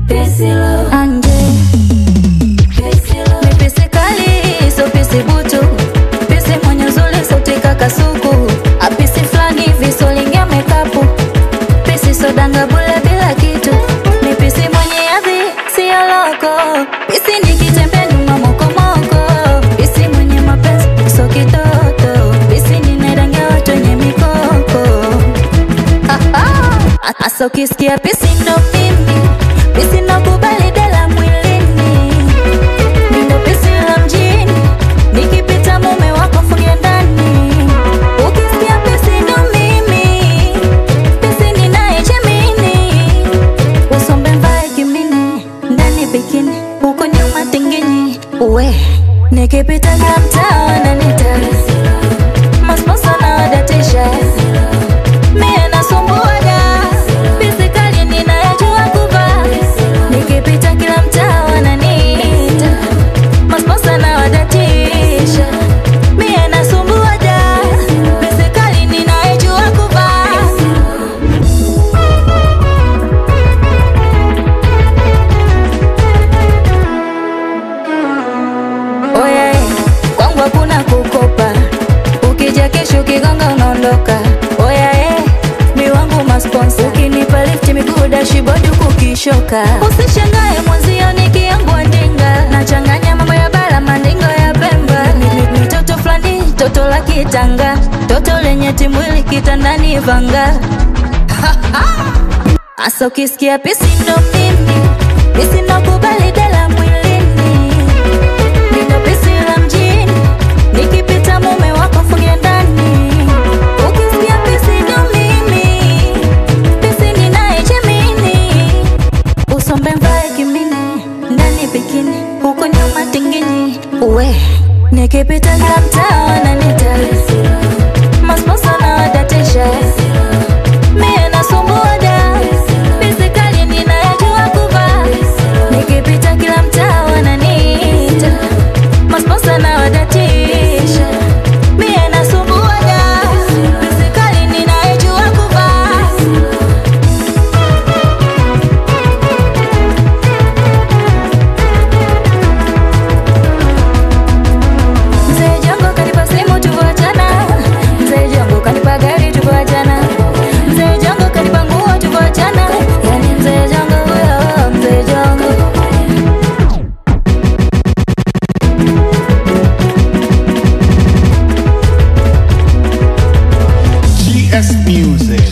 anje mipisi kali so pisi butu pisi mwenye uzuri sauti kakasuku apisi fulani hivi solingia mekapu pisi sodanga bule bila kitu mipisi mwenye adhi siyo loko pisi nikitembea nyuma mokomoko pisi mwenye mapenzi so kitoto pisi ninarangia watu wenye mikoko Asa ukisikia pisi ndo mimi Pisi ndo kubali dela mwilini Mindo pisi la mjini Nikipita mume wako fungia ndani Ukisikia pisi ndo mimi Pisi ninayejamini Usombe mbae kimini Ndani bikini Huko nyuma tinginyi Uwe Nikipita kila mtaa wananita Masponsa na wadatisha Mie nasumbuaga Pisi kali ninayajua kuvaa Nikipita kila mtaa wananiita Masponsa na wadatisha Mie nasumbuaga Pisi kali ninayajua kuvaa Oya, eh, kwangu hakuna kukopa, ukija kesho ukigonga unaondoka. Oya, eh, mi wangu masponsa, ukinipa lifti miguu dashibodi huku kishoka. Usishangae mwenzio nikiangua ndinga, nachanganya mambo ya bara mandingo ya Pemba. Ni- ni- ni toto fulani, toto la kitanga, toto lenye timwili kitandani vanga. Asa ukisikia pisi ndo mimi, pisi ndo kubali dela mwilini Nina pisi la mjini Nikipita mume wako fungia ndani Ukisikia pisi ndo mimi Pisi ninayejamini Usombe mvae kimini Ndani bikini Huko nyuma tinginyi Uwe Nikipita kila mtaa wananita Masponsa na wadatisha Mie nasumbuaga Pisi kali ninayajua kuvaa Nikipita kila mtaa wananiita Masponsa na wadatisha Mie nasumbuaga Pisi kali ninayajua kuvaa Mzee Jongo kanipa simu tuvoachana Mzee Jongo kanipa gari tuvoachana Mzee Jongo kanipa nguo tuvoachana Yani Mzee Jongo huyo Mzee Jongo GS Music.